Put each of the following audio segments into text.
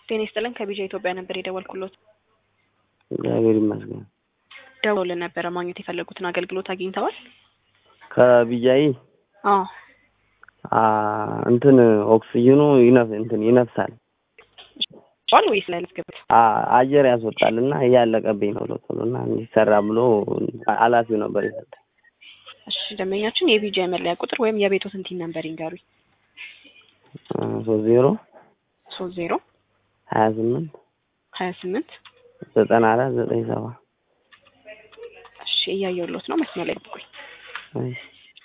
ጤና ይስጥልን ከቢጃ ኢትዮጵያ ነበር የደወልኩሎት። እግዚአብሔር ይመስገን። ደውሎልን ነበረ ማግኘት የፈለጉትን አገልግሎት አግኝተዋል? ከቢጃይ አዎ አ እንትን ኦክሲጅኑ ይነፍ እንትን ይነፍሳል ጫል ወይስ ላይ ልትገብት? አ አየር ያስወጣል እና እያለቀብኝ ነው ቶሎ ቶሎ እና እንዲሰራ ብሎ ኃላፊው ነበር የሰጠኝ። እሺ ደንበኛችን የቢጃ መለያ ቁጥር ወይም የቤቶትን ቲን ነምበር ይንገሩኝ። ሶስት ዜሮ ሶስት ዜሮ ሀያ ስምንት ሀያ ስምንት ዘጠና አራት ዘጠኝ ሰባ እሺ እያየሁሎት ነው። መስመር ላይ ጠብቁኝ። እሺ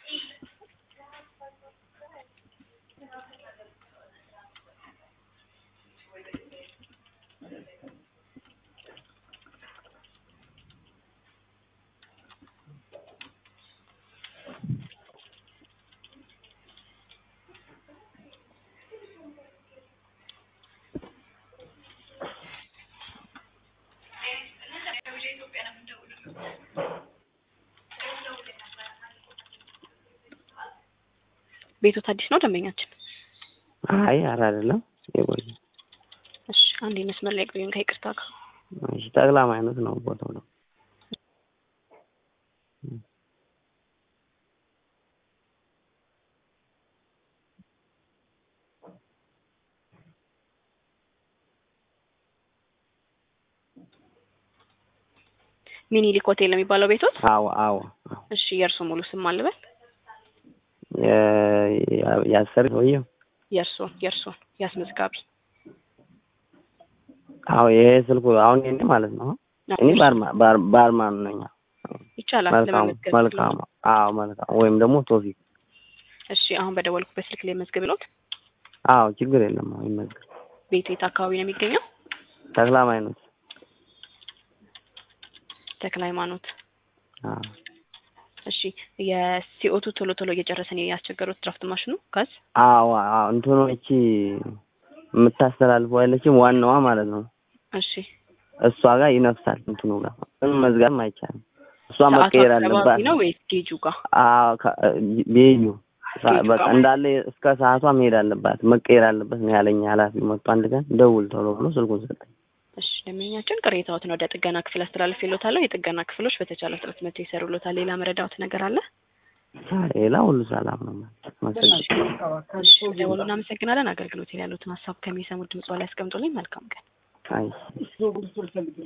ቤቶት አዲስ ነው ደንበኛችን? አይ ኧረ አይደለም የቆየ እሺ አንዴ መስመር ላይ ቆዩን ከይቅርታ ጋር እሺ ጠቅላላ አይነት ነው ቦታው ነው ሚኒሊክ ሆቴል የሚባለው ቤቶት? አዎ አዎ አዎ እሺ የእርሶ ሙሉ ስም አልበል? የ- ያሰር ሰውዬው የእርሶ የእርሶ ያስመዝጋቢ አዎ ይሄ ስልኩ አሁን የኔ ማለት ነው እኔ ባርማ ባር- ባርማን ነኝ ይቻላል መልካሙ ለመመዝገብ መልካሙ አዎ መልካሙ ወይም ደግሞ ቶፊክ እሺ አሁን በደወልኩበት ስልክ ላይ መዝግብ ሎት አዎ ችግር የለም አዎ ይመዝገብ ቤቱ የት አካባቢ ነው የሚገኘው? ተክላ ሃይማኖት ተክለ ሃይማኖት አዎ እሺ የሲኦቱ ቶሎ ቶሎ እየጨረሰን ያስቸገሩት ድራፍት ማሽኑ ጋዝ አዎ አዎ እንትኑ እቺ የምታስተላልፈው ያለችም ዋናዋ ማለት ነው እሺ እሷ ጋር ይነፍሳል እንትኑ ጋር ምንም መዝጋትም አይቻልም እሷ ሰዓቱ መቀየር አካባቢ አለባት ነው ወይስ ጌጁ ጋር? አዎ ከ- ቤዩ ሳ- ቤዩ በቃ ጋር እንዳለ እስከ ሰዓቷ መሄድ አለባት መቀየር አለበት ነው ያለኝ ኃላፊው መጥቶ አንድ ቀን ደውል ቶሎ ብሎ ስልኩን ሰጠኝ እሺ ደንበኛችን ቅሬታዎትን ወደ ጥገና ክፍል አስተላልፌልዎታለሁ። የጥገና ክፍሎች በተቻለ ፍጥነት መጥተው ይሰሩልዎታል። ሌላ መረዳዎት ነገር አለ? ሌላ ሁሉ ሰላም ነው መሰለኝ እሺ ደውሉ። እናመሰግናለን። አገልግሎት ላይ ያሉትን ሀሳብ ከሚሰሙት ድምጽ ላይ ያስቀምጡልኝ። መልካም ቀን። አይ